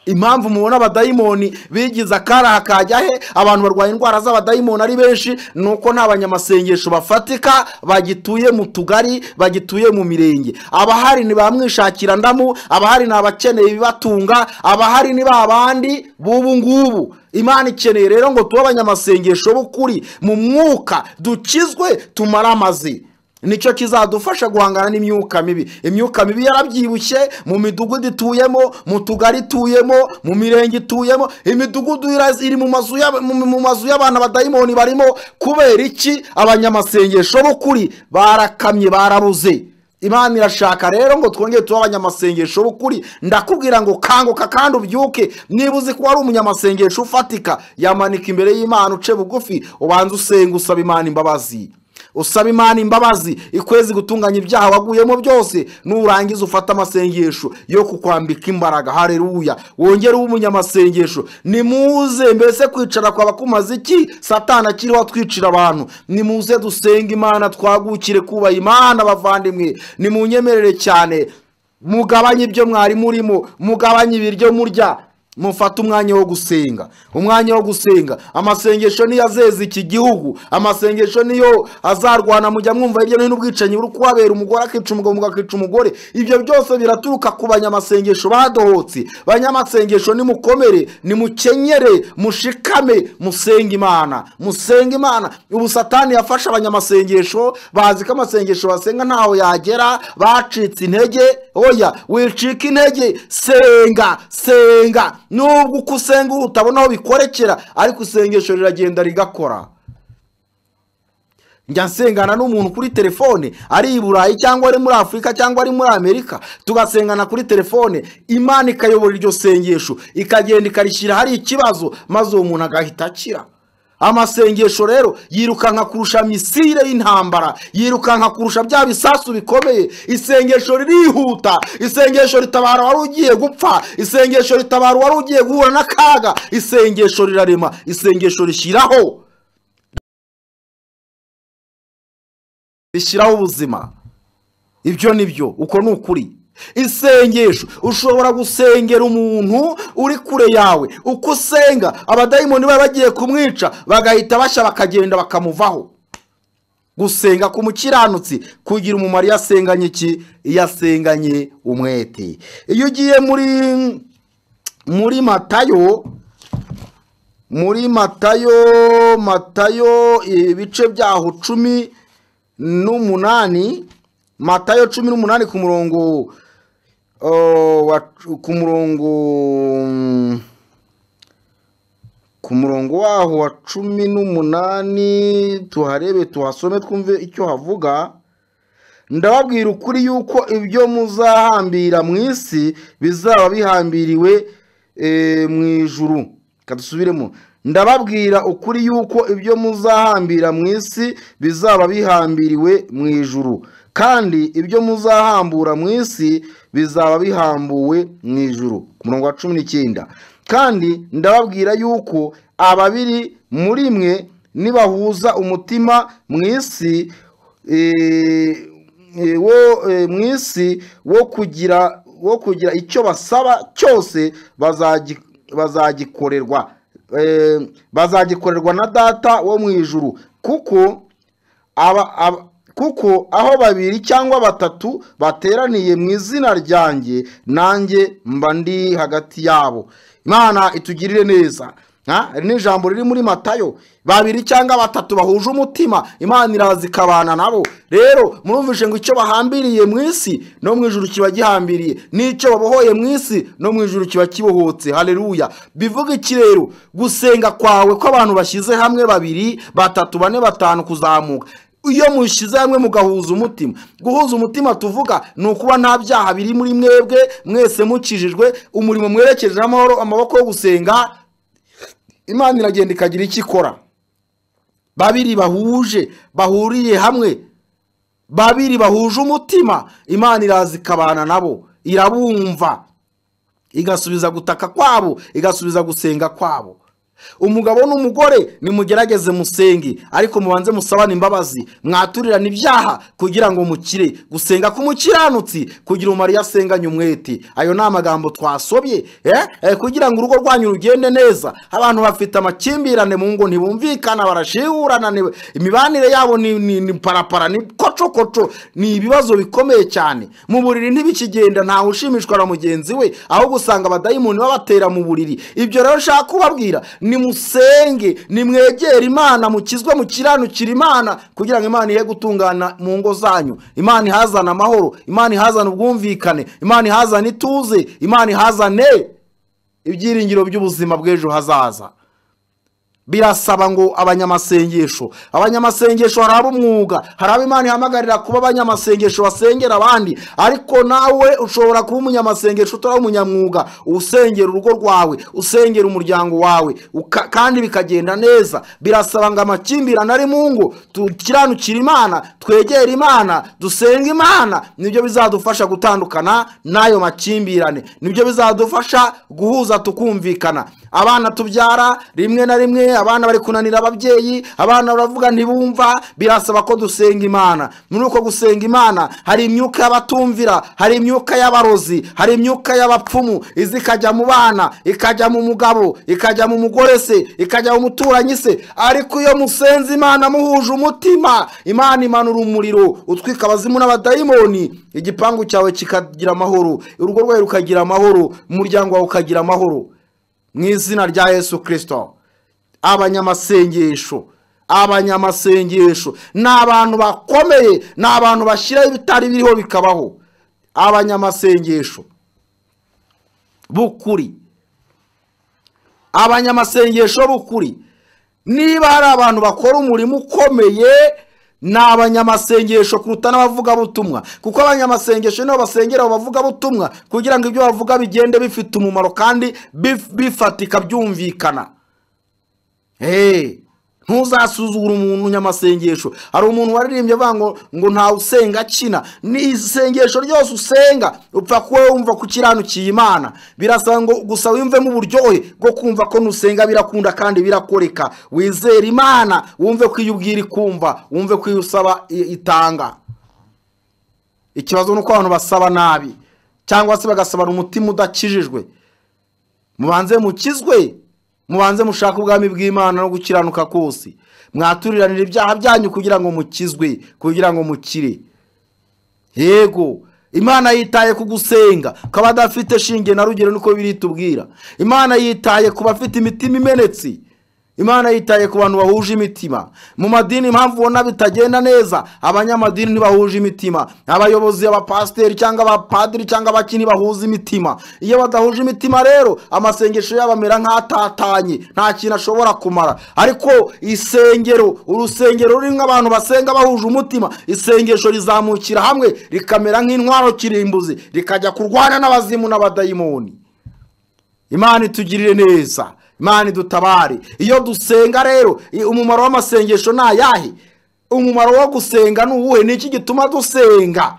impamvu mubona abadayimoni bigize akaraha kajya he abantu barwaye indwara z'abadayimoni ari benshi ni uko nta banyamasengesho bafatika bagituye mu tugari bagituye mu mirenge abahari ni bamwishakira ndamu abahari ni abakeneye ibibatunga abahari ni ba bandi b'ubu ngubu imana ikeneye rero ngo tube abanyamasengesho b'ukuri mu mwuka dukizwe tumare amazi nicyo kizadufasha guhangana n'imyuka mibi imyuka mibi yarabyibushye mu midugudu ituyemo mu tugari ituyemo mu mirenge ituyemo imidugudu ira- iri mu mazu y'aba- mu- mu mazu y'abantu abadayimoni barimo kubera iki abanyamasengesho b'ukuri barakamye barabuze imana irashaka rero ngo twongere tube abanyamasengesho b'ukuri ndakubwira ngo kanguka kandi ubyuke niba uzi ko wari umunyamasengesho ufatika yamanika imbere y'imana uce bugufi ubanze usenga usaba imana imbabazi usaba imana imbabazi ikwezi gutunganya ibyaha waguyemo byose nurangiza ufate amasengesho yo kukwambika imbaraga hareruya wongere ube umunyamasengesho nimuze mbese kwicara kwaba kumaze iki satana akiriho atwicira abantu nimuze dusenge imana twagukire kubaha imana bavandimwe nimunyemerere cyane mugabanye ibyo mwari murimo mugabanye ibiryo murya mufate umwanya wo gusenga umwanya wo gusenga amasengesho niyo azeza iki gihugu amasengesho niyo azarwana mujya mwumva hirya no hino ubwicanyi buri kubabera umugore akica umugabo umugabo akica umugore ibyo byose biraturuka ku banyamasengesho badohotse banyamasengesho nimukomere nimukenyere mushikame musenge imana musenge imana ubu satani yafashe abanyamasengesho bazi ko amasengesho basenga ntaho yagera bacitse intege oya wicika intege senga senga nubwo uko usenga utabona aho bikorekera ariko isengesho riragenda rigakora njya nsengana n'umuntu kuri telefone ari i burayi cyangwa ari muri afurika cyangwa ari muri amerika tugasengana kuri telefone imana ikayobora iryo sengesho ikagenda ikarishyira hari ikibazo maze uwo muntu agahita akira amasengesho rero yirukanka kurusha misile y'intambara yirukanka kurusha bya bisasu bikomeye isengesho ririhuta isengesho ritabara wari ugiye gupfa isengesho ritabara wari ugiye guhura n'akaga isengesho rirarema isengesho rishyiraho rishyiraho ubuzima ibyo ni byo uko ni ukuri isengesho ushobora gusengera umuntu uri kure yawe uko usenga abadayimoni bari bagiye kumwica bagahita bashya bakagenda bakamuvaho gusenga ku mukiranutsi kugira umumaro iyo asenganye iki iyo asenganye umwete iyo ugiye muri muri matayo muri matayo matayo ibice byaho cumi n'umunani matayo cumi n'umunani ku murongo oh, wa- ku murongo mm, ku murongo waho wa cumi n'umunani tuharebe tuhasome twumve icyo havuga ndababwira ukuri yuko ibyo muzahambira mu isi bizaba bihambiriwe eh, mu ijuru reka dusubiremo ndababwira ukuri yuko ibyo muzahambira mu isi bizaba bihambiriwe mu ijuru kandi ibyo muzahambura mu isi bizaba bihambuwe mu ijuru ku murongo wa cumi n'icyenda kandi ndababwira yuko ababiri muri mwe nibahuza umutima mu isi eh, eh, wo eh, mu isi wo kugira wo kugira icyo basaba cyose bazagi- bazagikorerwa Eh, bazagikorerwa na data wo mu ijuru kuko aba, aba, kuko aho babiri cyangwa batatu bateraniye mu izina ryanjye nanjye mba ndi hagati yabo imana itugirire neza Ha? iri ni ijambo riri muri matayo babiri cyangwa batatu bahuje umutima imana iraza ikabana nabo rero murumvishe ngo icyo bahambiriye mu isi no mu ijuru kiba gihambiriye n'icyo babohoye mu isi no mu ijuru kiba kibohotse haleluya bivuga iki rero gusenga kwawe ko abantu bashyize hamwe babiri batatu bane batanu kuzamuka iyo mushyize hamwe mugahuza umutima guhuza umutima tuvuga ni ukuba nta byaha biri muri mwebwe mwese mukijijwe umurimo mwerekeje amahoro amaboko yo gusenga imana iragenda ikagira icyo ikora babiri bahuje bahuriye hamwe babiri bahuje umutima imana iraza ikabana nabo irabumva igasubiza gutaka kwabo igasubiza gusenga kwabo umugabo n'umugore nimugerageze musenge ariko mubanze musabane imbabazi mwaturirane ibyaha kugira ngo mukire gusenga k'umukiranutsi kugira umumaro iyo asenganye umwete ayo ni amagambo twasobye eh? Eh, kugira ngo urugo rwanyu rugende neza abantu bafite amakimbirane mu ngo ntibumvikana barashihurana ni- imibanire yabo ni, ni, ni parapara ni kocokoco ni ibibazo bikomeye cyane mu buriri ntibikigenda ntawe ushimishwa na mugenzi we ahubwo usanga abadayimoni babatera mu buriri ibyo rero nshaka kubabwira nimusenge nimwegere imana mukizwe mukiranukira imana kugira ngo imana ihe gutungana mu ngo zanyu imana ihazane amahoro imana ihazane ubwumvikane imana ihazane ituze imana ihazane ibyiringiro by'ubuzima bw'ejo hazaza birasaba ngo abanyamasengesho abanyamasengesho hari ab'umwuga hari abo imana ihamagarira kuba abanyamasengesho basengera abandi ariko nawe ushobora kuba umunyamasengesho utari umunyamwuga usengera urugo rwawe usengera umuryango wawe uka- kandi bikagenda neza birasaba ngo amakimbirane ari mu ngo tukiranukire imana twegere imana dusenga imana nibyo bizadufasha gutandukana n'ayo makimbirane nibyo bizadufasha guhuza tukumvikana abana tubyara rimwe na rimwe abana bari kunanira ababyeyi abana baravuga ntibumva birasaba ko dusenga imana muri uko gusenga imana hari imyuka y'abatumvira hari imyuka y'abarozi hari imyuka y'abapfumu iza ikajya mu bana ikajya mu mugabo ikajya mu mugore se ikajya mu muturanyi se ariko iyo musenze imana muhuje umutima imana imanura umuriro utwika abazimu n'abadayimoni igipangu cyawe kikagira amahoro urugo rwawe rukagira amahoro umuryango wawe ukagira amahoro mu izina rya yesu kirisito abanyamasengesho abanyamasengesho ni abantu bakomeye ni abantu bashyiraho ibitari biriho bikabaho abanyamasengesho b'ukuri abanyamasengesho b'ukuri niba hari abantu bakora umurimo ukomeye ni abanyamasengesho kuruta n'abavugabutumwa kuko abanyamasengesho nibo basengera abo bavugabutumwa kugira ngo ibyo bavuga bigende bifite umumaro kandi bif- bifatika byumvikana Hey, ntuzasuzugure umuntu nyamasengesho hari umuntu waririmbye avuga ngo ngo ntawe usenga akina ni isengesho ryose usenga upfa kuba wumva ko ukiranukiye imana birasaba ngo gusa wiyumvemo uburyohe bwo kumva ko nusenga birakunda kandi birakoreka wizere imana wumve ko iyo ubwira ikumva wumve ko iyo usaba i- itanga ikibazo ni uko abantu basaba nabi cyangwa se bagasabana umutima udakijijwe mubanze mukizwe mubanze mushake ubwami bw'imana no gukiranuka kose mwaturiranira ibyaha byanyu kugira ngo mukizwe kugira ngo mukire yego imana yitaye ku gusenga kaba adafite shinge na rugero niko biri tubwira imana yitaye ku bafite imitima imenetse imana yitaye ku bantu bahuje imitima mu madini impamvu ubona bitagenda neza abanyamadini ntibahuje imitima abayobozi abapasiteri cyangwa abapadiri cyangwa abakini bahuza imitima iyo badahuje imitima rero amasengesho yabo amera nk'atatanye nta kintu ashobora kumara ariko isengero urusengero rurimo abantu basenga bahuje umutima isengesho rizamukira hamwe rikamera nk'intwaro kirimbuzi rikajya kurwana n'abazimu n'abadayimoni imana itugirire neza imana idutabare iyo dusenga rero i- umumaro w'amasengesho ni ayahe umumaro wo gusenga ni uwuhe ni iki gituma dusenga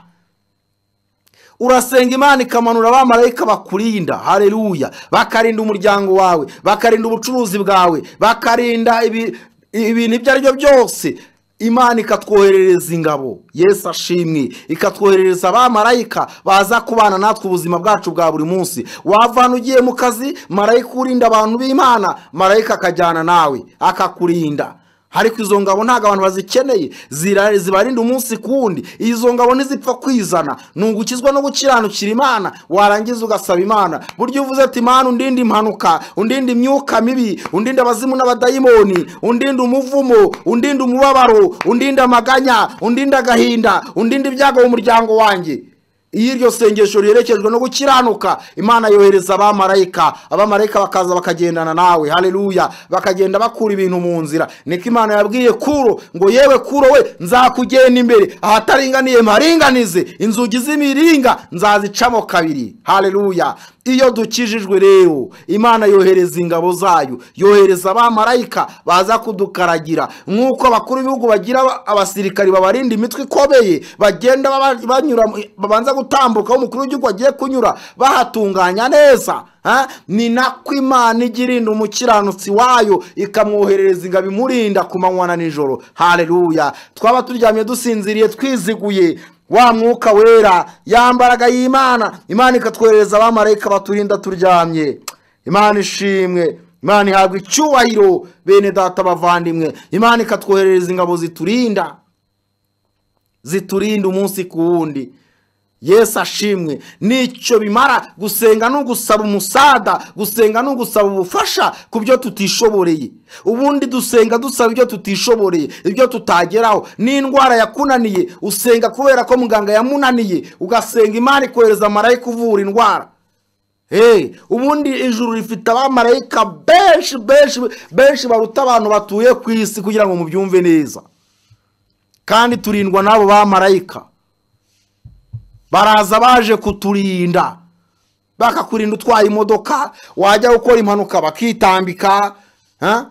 urasenga imana ikamanura abamarayika bakurinda hareruya bakarinda umuryango wawe bakarinda ubucuruzi bwawe bakarinda ibi- ibintu ibyo ari byo byose imana ikatwoherereza ingabo yesu ashimwe ikatwoherereza abamarayika baza kubana natwe ubuzima bwacu bwa buri munsi wava hano ugiye mu kazi marayika urinda abantu b'imana marayika akajyana nawe akakurinda ariko izo ngabo ntabwo abantu bazikeneye zira- zibarinda umunsi ku wundi izo ngabo ntizipfa kwizana ni ugukizwa no gukiranukira imana warangiza ugasaba imana burya uvuze ati imana undinde impanuka undinde imyuka mibi undinde abazimu n'abadayimoni undinde umuvumo undinde umubabaro undinde amaganya undinde agahinda undinde ibyago mu muryango wanjye iyo iryo sengesho riherekejwe no gukiranuka imana yohereza abamarayika abamarayika bakaza bakagendana nawe haleluya bakagenda bakura ibintu mu nzira niko imana yabwiye kuro ngo yewe kuro we nzakugenda imbere ahataringaniye mparinganize inzugi z'imiringa nzazicamo kabiri haleluya iyo dukijijwe rero imana yohereza ingabo zayo yohereza abamarayika baza kudukaragira nk'uko abakuru b'ibihugu bagira aba- abasirikari babarinda imitwe ikomeye bagenda baba- banyura mu- babanza gutambuka aho umukuru w'igihugu agiye kunyura bahatunganya neza ha? ni nako imana ijya irinda umukiranutsi wayo ikamwoherereza ingabo imurinda ku manywa na nijoro hareruya twaba turyamye dusinziriye twiziguye wa mwuka wera ya mbaraga y'imana imana ikatwohereza abamarayika baturinda turyamye imana ishimwe imana ihabwa icyubahiro bene data bavandimwe imana ikatwoherereza ingabo ziturinda ziturinda umunsi ku wundi yesu ashimwe nicyo bimara gusenga ni ugusaba umusada gusenga ni ugusaba ubufasha ku byo tutishoboreye ubundi dusenga dusaba ibyo tutishoboreye ibyo tutageraho n'indwara yakunaniye usenga kubera ko muganga yamunaniye ugasenga imana ikohereza marayika uvura indwara Hey, ubundi ijuru rifite abamarayika benshi benshi benshi baruta abantu batuye ku isi kugira ngo mubyumve neza kandi turindwa n'abo bamarayika baraza baje kuturinda bakakurinda utwaye imodoka wajya gukora impanuka bakitambika ha?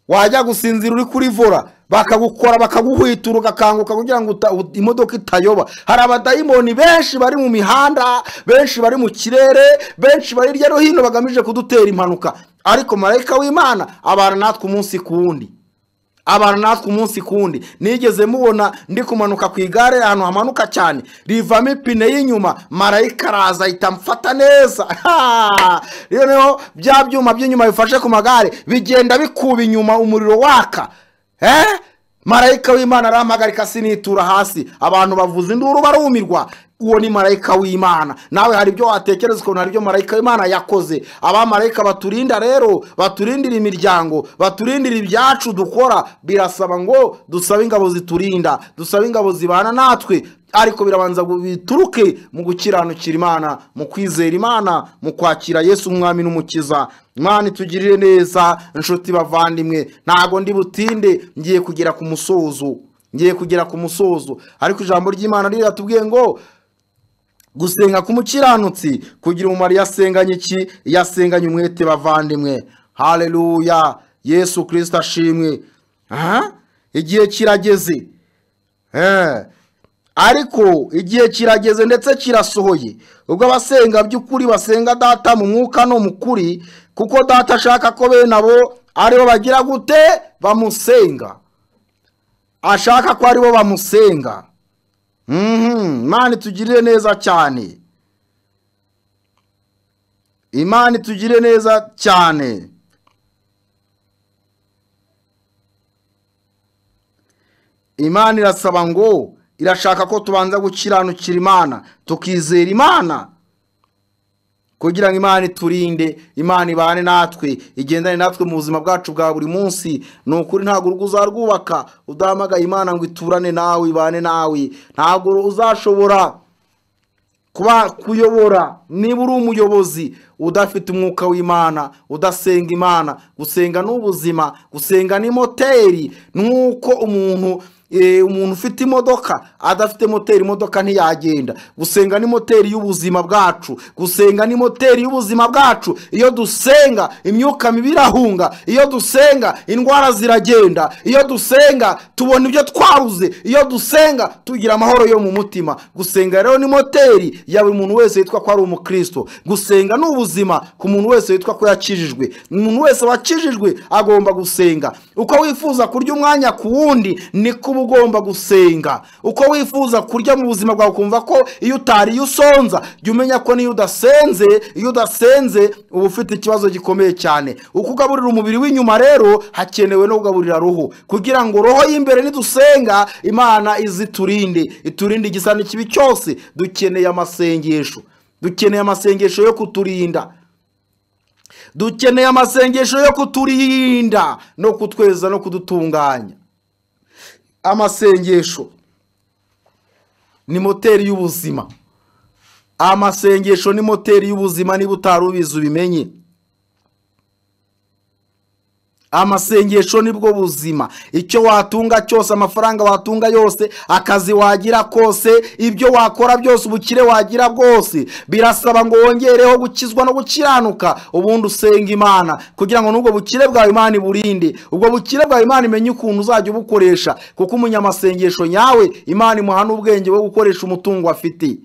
wajya gusinzira uri kuri vora bakagukora bakaguhwitura ugakanguka kugira ngo uta- u- imodoka itayoba hari abadayimoni benshi bari mu mihanda benshi bari mu kirere benshi bari hirya no hino bagamije kudutera impanuka ariko marayika w'imana abana natwe umunsi ku wundi abantu natwe umunsi ku wundi nigeze mubona ndi kumanuka ku igare ahantu hamanuka cyane rivamo ipine y'inyuma marayika araza ahita amfata neza Ha! rero noneho bya byuma by'inyuma bifashe ku magare bigenda bikuba inyuma umuriro waka eh? marayika w'imana arampagarika sinitura hasi abantu bavuza induru barumirwa uwo ni marayika w'imana nawe hari ibyo watekereza ukuntu hari ibyo marayika w'imana yakoze abamarayika baturinda rero baturindira imiryango baturindira ibyacu dukora birasaba ngo dusabe ingabo ziturinda dusabe ingabo zibana natwe ariko birabanza ngo bituruke mu gukiranukira imana mu kwizera imana mu kwakira yesu umwami n'umukiza imana itugirire neza inshuti bavandimwe ntago ndi butinde ngiye kugera ku musozo ngiye kugera ku musozo ariko ijambo ry'imana riratubwiye ngo gusenga k'umukiranutsi kugira umumaro iyo asenganye iki iyo asenganye umwete bavandimwe hareruya yesu kirisita ashimwe aha igihe kirageze Eh. ariko igihe kirageze ndetse kirasohoye ubwo abasenga by'ukuri basenga data mu mwuka no mu kuri kuko data ashaka ko bene abo aribo bagira gute bamusenga ashaka ko aribo bamusenga Mhm, Imana itugirire neza cyane imana itugire neza cyane imana irasaba ngo irashaka ko tubanza gukiranukira imana tukizera imana kugira ngo imana iturinde imana ibane natwe igendane natwe mu buzima bwacu bwa buri munsi ni ukuri ntabwo urugo uzarwubaka udahamagaye imana ngo iturane nawe ibane nawe ntabwo uzashobora kuba kuyobora niba uri umuyobozi udafite umwuka w'imana udasenga imana gusenga ni ubuzima gusenga ni moteri nk'uko umuntu eh, umuntu ufite imodoka adafite moteri imodoka ntiyagenda gusenga ni moteri y'ubuzima bwacu gusenga ni moteri y'ubuzima bwacu iyo dusenga imyuka mibi irahunga iyo dusenga indwara ziragenda iyo dusenga tubona ibyo twabuze iyo dusenga tugira amahoro yo mu mutima gusenga rero ni moteri ya buri muntu wese witwa ko ari umukristo gusenga ni ubuzima ku muntu wese witwa ko yakijijwe umuntu wese wakijijwe agomba gusenga uko wifuza kurya umwanya ku wundi niko uba ugomba gusenga uko wifuza kurya mu buzima bwawe ukumva ko iyo utariye usonza jya umenya ko niyo udasenze iyo udasenze uba ufite ikibazo gikomeye cyane uko ugaburira umubiri w'inyuma rero hakenewe no kugaburira roho kugira ngo roho y'imbere nidusenga imana iziturinde iturinde igisa n'ikibi cyose dukeneye amasengesho dukeneye amasengesho yo kuturinda dukeneye amasengesho yo kuturinda no kutweza no kudutunganya amasengesho ni moteri y'ubuzima amasengesho ni moteri y'ubuzima niba utari ubizi ubimenye amasengesho nibwo buzima icyo watunga cyose amafaranga watunga yose akazi wagira kose ibyo wakora byose ubukire wagira bwose birasaba ngo wongereho gukizwa no gukiranuka ubundi usenga imana kugira ngo n'ubwo bukire bwawe imana iburinde ubwo bukire bwawe imana imenye ukuntu uzajya ubukoresha kuko umunyamasengesho nyawe imana imuha n'ubwenge bwo gukoresha umutungo afite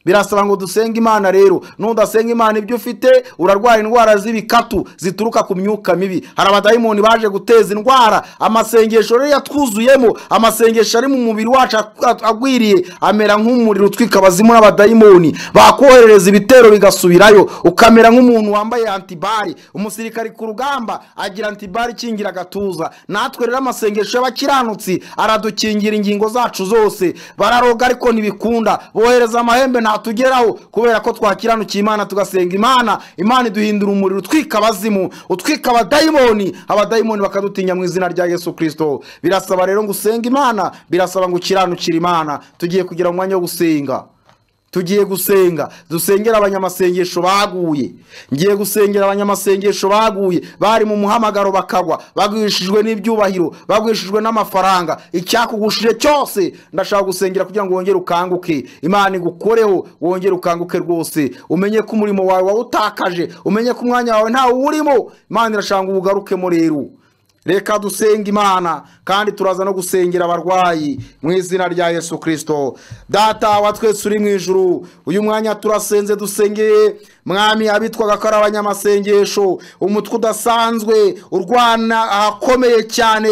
birasaba ngo dusenge imana rero nudasenga imana ibyo ufite urarwara indwara z'ibikatu zituruka ku myuka mibi hari abadayimoni baje guteza indwara amasengesho rero yatwuzuyemo amasengesho ari mu mubiri wacu agwiriye amera nk'umuriro utwika abazimu n'abadayimoni bakoherereza ibitero bigasubirayo ukamera nk'umuntu wambaye antibari umusirikari ku rugamba agira antibari ikingira agatuza natwe rero amasengesho y'abakiranutsi aradukingira ingingo zacu zose bararoga ariko ntibikunda bohereza amahembe nta tugeraho kubera ko twakiranukiye imana tugasenga imana imana iduhindura umuriro utwika abazimu utwika abadayimoni abadayimoni bakadutinya mu izina rya yesu kirisito birasaba rero ngo usenge imana birasaba ngo ukiranukire imana tugiye kugira umwanya wo gusenga tugiye gusenga dusengera abanyamasengesho baguye ngiye gusengera abanyamasengesho baguye bari mu muhamagaro bakagwa bagurishijwe n'ibyubahiro bagurishijwe n'amafaranga icyakugushije cyose ndashaka gusengera kugira ngo wongere ukanguke imana igukoreho wongere ukanguke rwose umenye ko umurimo wawe wawutakaje umenye ko umwanya wawe ntawe uwurimo imana irashaka ngo uwugarukemo rero reka dusenga imana kandi turaza no gusengera abarwayi mu izina rya yesu kirisito data wa twese uri mu ijuru uyu mwanya turasenze dusengeye mwami abitwaga ko ari abanyamasengesho umutwe udasanzwe urwana ahakomeye cyane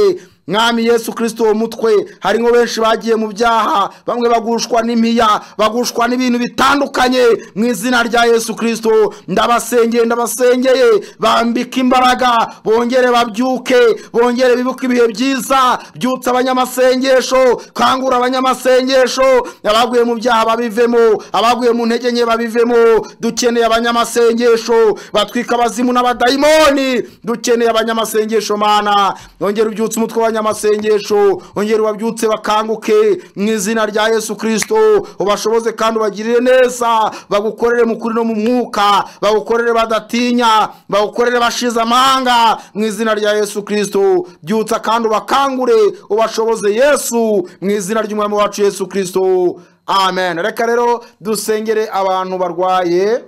mwami yesu kirisito uwo mutwe harimo benshi bagiye mu byaha bamwe bagushwa n'impiya bagushwa n'ibintu bitandukanye mu izina rya yesu kirisito ndabasengeye ndabasengeye bambike imbaraga bongere babyuke bongere bibuke ibihe byiza byutsa abanyamasengesho kangura abanyamasengesho abaguye mu byaha babivemo abaguye mu ntege nke babivemo dukeneye abanyamasengesho batwika abazimu n'abadayimoni dukeneye abanyamasengesho mana yongera ubyutse umutwe w'abanyamasengesho amasengesho ongera ubabyutse bakanguke mu izina rya yesu kirisito ubashoboze kandi ubagirire neza bagukorere mu kuri no mu mwuka bagukorere badatinya bagukorere bashize amanga mu izina rya yesu kirisito byutsa kandi ubakangure ubashoboze yesu mu izina ry'umwami wacu yesu kirisito amen reka rero dusengere abantu barwaye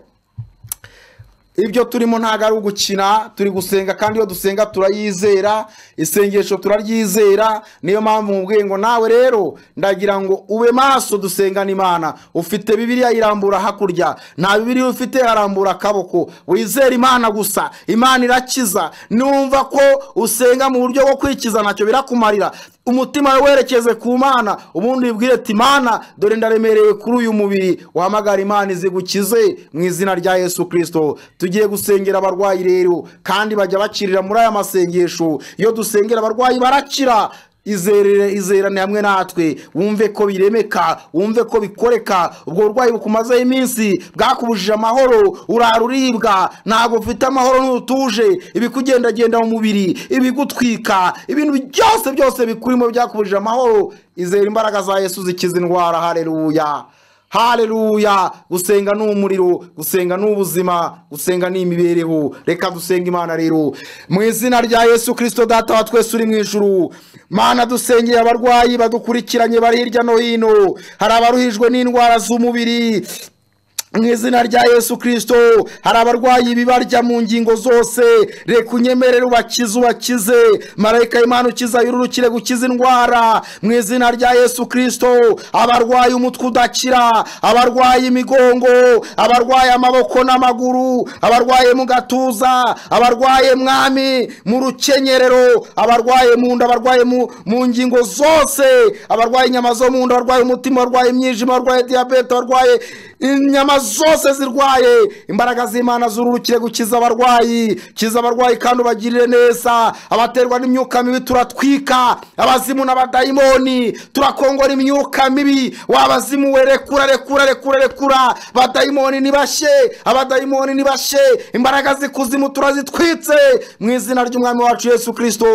ibyo turimo ntabwo ari ugukina turi gusenga kandi iyo dusenga turayizera isengesho turaryizera niyo mpamvu mubwiye ngo nawe rero ndagira ngo ube maso dusengane imana ufite bibiliya irambura hakurya nta bibiliya ufite arambura akaboko wizere imana gusa imana irakiza numva ko usenga mu buryo bwo kwikiza ntacyo birakumarira umutima wawe werekeze ku mana ubundi wibwire ati imana dore ndaremereye kuri uyu mubiri wahamagara imana izigukize mu izina rya yesu kirisito tugiye gusengera abarwayi rero kandi bajya bakirira muri aya masengesho iyo dusengera abarwayi barakira izerere izerane hamwe natwe wumve ko biremeka wumve ko bikoreka ubwo burwayi bukumazeho iminsi bwakubujije amahoro uraruribwa ntabwo ufite amahoro ntutuje ibikugendagenda mu mubiri ibigutwika ibintu byose byose bikurimo byakubujije amahoro izera imbaraga za yesu zikiza indwara hareruya hareruya gusenga ni umuriro gusenga ni ubuzima gusenga ni imibereho reka dusenga imana rero mu izina rya yesu kirisito data wa twese uri mu ijuru mana dusengeye abarwayi badukurikiranye bari hirya no hino hari abaruhijwe n'indwara z'umubiri mu izina rya yesu kirisito hari abarwayi bibarya mu ngingo zose reka unyemerere ubakize ubakize marayika y'Imana ukiza yururukire gukiza indwara mu izina rya yesu kirisito abarwaye umutwe udakira abarwaye imigongo abarwaye amaboko n'amaguru abarwaye mu gatuza abarwaye mwami mu rukenyerero abarwaye mu nda abarwaye mu- mu ngingo zose abarwaye inyama zo mu nda abarwaye umutima abarwaye imyijima abarwaye diyabete abarwaye inyama zose zirwaye imbaraga z'imana zururukire gukiza abarwayi kiza abarwayi kandi ubagirire neza abaterwa n'imyuka mibi turatwika abazimu n'abadayimoni turakongora imyuka mibi wabazimu we rekura rekura rekura rekura abadayimoni nibashe abadayimoni nibashe imbaraga z'ikuzimu turazitwitse mu izina ry'umwami wacu yesu kirisito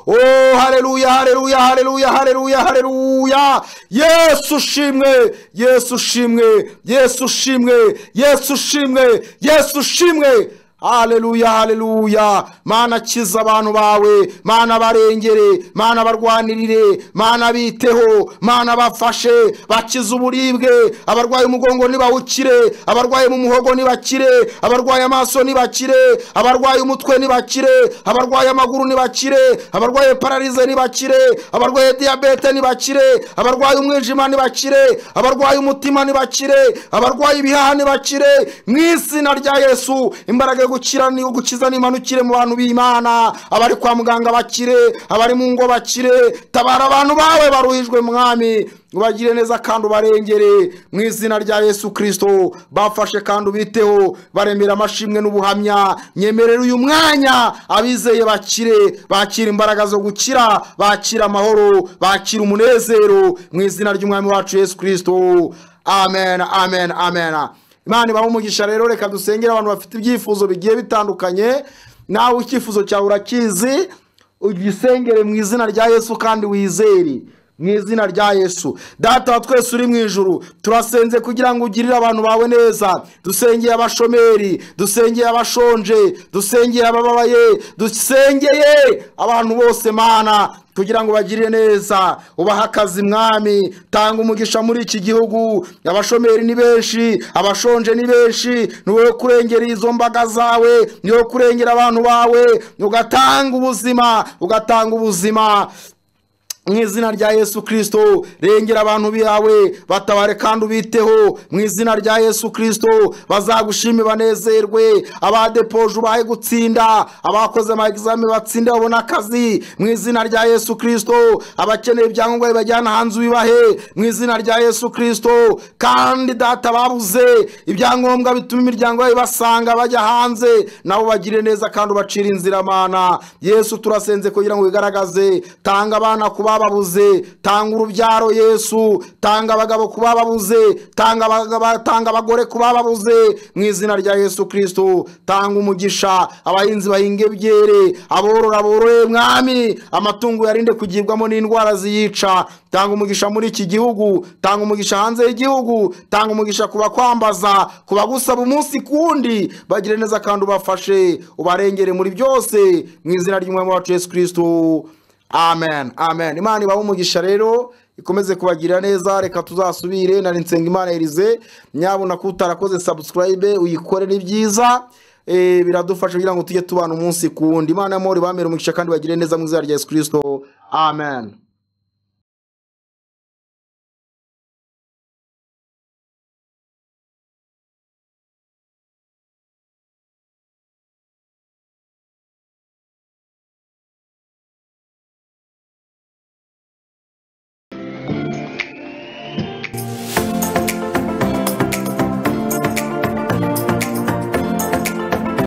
o hareruya hareruya hareruya hareruya hareruya yesu ushimwe yesu ushimwe yesu ushimwe yesu ushimwe yesu ushimwe haleluya haleluya mana kiza abantu bawe mana barengere mana barwanirire mana biteho mana bafashe bakize uburibwe abarwaye umugongo nibawukire abarwaye mu muhogo nibakire abarwaye amaso nibakire abarwaye umutwe nibakire abarwaye amaguru nibakire abarwaye pararize nibakire abarwaye diyabete nibakire abarwaye umwijima nibakire abarwaye umutima nibakire abarwaye ibihaha nibakire mu izina rya yesu imbaraga yo gukira ni gukiza n'imanukire mu bantu b'imana abari kwa muganga bakire abari mu ngo bakire tabara abantu bawe baruhijwe mwami ubagire neza kandi ubarengere mu izina rya yesu kirisito bafashe kandi ubiteho baremera amashimwe n'ubuhamya nyemerera uyu mwanya abizeye bakire bakira imbaraga zo gukira bakira amahoro bakira umunezero mu izina ry'umwami wacu yesu kirisito amen amen amen imana ibaha umugisha rero reka dusengere abantu bafite ibyifuzo bigiye bitandukanye nawe icyifuzo cyawe urakizi ugisengere mu izina rya yesu kandi wizere mu izina rya yesu data wa twese uri mu ijuru turasenze kugira ngo ugirire abantu bawe neza dusengeye abashomeri dusengeye abashonje dusengeye abababaye dusengeye abantu bose mana kugira ngo bagire neza ubahe akazi mwami tanga umugisha muri iki gihugu abashomeri ni benshi abashonje ni benshi ni wowe kurengera izo mbaga zawe ni wowe kurengera abantu bawe ugatanga ubuzima ugatanga ubuzima mu izina rya yesu kirisito rengera abantu bawe batabare kandi ubiteho mu izina rya yesu kirisito bazagushime banezerwe abadepoje ubahe gutsinda abakoze amakizame batsinde babone akazi mu izina rya yesu kirisito abakeneye ibyangombwa bibajyana hanze ubibahe mu izina rya yesu kirisito kandi data babuze ibyangombwa bituma imiryango yabo ibasanga bajya hanze nabo bagire neza kandi ubacire inzira mana yesu turasenze kugira ngo wigaragaze tanga abana ku bababuze tanga urubyaro yesu tanga abagabo ku bababuze tanga abagabo- tanga abagore ku bababuze mu izina rya yesu kirisito tanga umugisha abahinzi bahinga ibyere aborora boroye mwami amatungo yarinde kugibwamo n'indwara ziyica tanga umugisha muri iki gihugu tanga umugisha hanze y'igihugu tanga umugisha ku bakwambaza ku bagusaba umunsi ku wundi bagire neza kandi ubafashe ubarengere muri byose mu izina ry'umwami wacu yesu kirisito amen amen imana ibahe umugisha rero ikomeze kubagirira neza reka tuzasubire nari nsenga imana erize nyabona ko utarakoze subscribe uyikore ni byiza eh, biradufasha kugira ngo tujye tubana umunsi ku wundi imana y'amahoro ibamere umugisha kandi bagire neza mu izina rya yesu kirisito amen